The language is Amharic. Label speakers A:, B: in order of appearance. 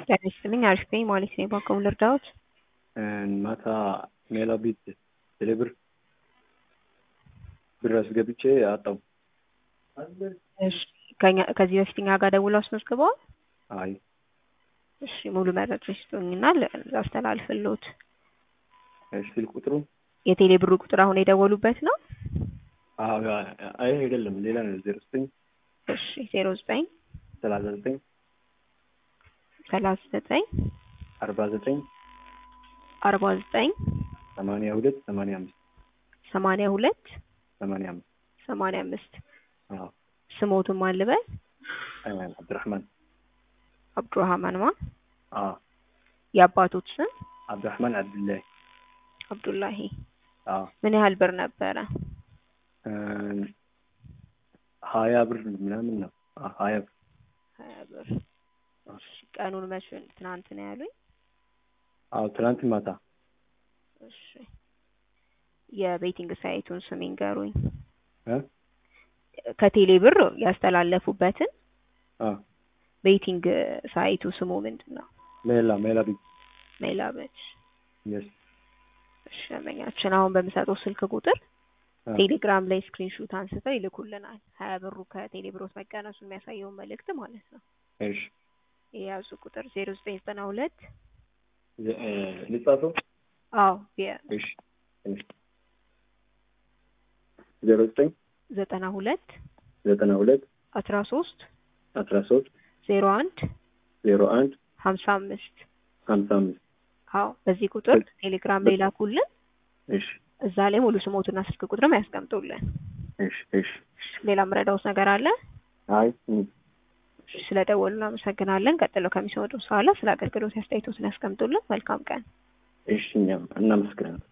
A: ጤና ይስጥልኝ አሪፍ ነኝ ማለት ነው። በአቅሙ ልርዳዎት?
B: ማታ ሜላ ቤት ቴሌብር ብር አስገብቼ አጣው።
A: እሺ ከኛ- ከዚህ በፊት እኛ ጋር ደውለው አስመዝግበዋል?
B: አይ
A: እሺ ሙሉ መረጃ ይስጡኝና ላስተላልፍልዎት።
B: እሺ ስልክ ቁጥሩ
A: የቴሌ ብሩ ቁጥር አሁን የደወሉበት ነው?
B: አዎ፣ አይ አይደለም ሌላ ነው። ዜሮ ዘጠኝ
A: እሺ ዜሮ ዘጠኝ
B: ሰላሳ ዘጠኝ
A: ሰላሳ ዘጠኝ
B: አርባ ዘጠኝ
A: አርባ ዘጠኝ
B: ሰማንያ ሁለት ሰማንያ አምስት
A: ሰማንያ ሁለት
B: ሰማንያ አምስት
A: ሰማንያ አምስት
B: አዎ
A: ስሞቱን ማን ልበል?
B: አይማን አብዱራህማን
A: አብዱራህማን ማ
B: አዎ
A: የአባቶች ስም
B: አብዱራህማን አብዱላሂ
A: አብዱላሂ
B: አዎ
A: ምን ያህል ብር ነበረ?
B: ሀያ ብር ምናምን ነው። አዎ ሀያ ብር
A: ሀያ ብር እሺ ቀኑን መቼ ትናንት ነው ያሉኝ?
B: አዎ ትናንት ማታ
A: እሺ የቤቲንግ ሳይቱን ስም ይንገሩኝ።
B: እ
A: ከቴሌ ብር ያስተላለፉበትን
B: አዎ
A: ቤቲንግ ሳይቱ ስሙ ምንድን ነው?
B: ሜላ ሜላ ቤት
A: ሜላበች
B: የስ
A: እሺ ደንበኛችን አሁን በምሰጠው ስልክ ቁጥር ቴሌግራም ላይ ስክሪንሹት አንስተው ይልኩልናል። ሀያ ብሩ ከቴሌ ብሮት መቀነሱ የሚያሳየውን መልእክት ማለት ነው።
B: እሺ
A: የያዙ ቁጥር ዜሮ ዘጠኝ ዘጠና ሁለት
B: ዜ- እ ልጻፈው
A: አዎ የ-
B: እሺ እሺ ዜሮ ዘጠኝ
A: ዘጠና ሁለት
B: ዘጠና ሁለት
A: አስራ ሶስት
B: አስራ ሶስት
A: ዜሮ አንድ
B: ዜሮ አንድ
A: ሀምሳ አምስት
B: ሀምሳ አምስት
A: አዎ በዚህ ቁጥር ቴሌግራም ላይ ላኩልን።
B: እሺ
A: እዛ ላይ ሙሉ ስሞትና ስልክ ቁጥርም ያስቀምጡልን።
B: እሺ እሺ
A: ሌላ ምረዳውት ነገር አለ?
B: አይ እ
A: ስለ ደወሉ እናመሰግናለን። ቀጥለው ከሚሰወጡ በኋላ ስለ አገልግሎት አስተያየቶትን ያስቀምጡልን። መልካም ቀን።
B: እሺ እኛም እናመሰግናለን።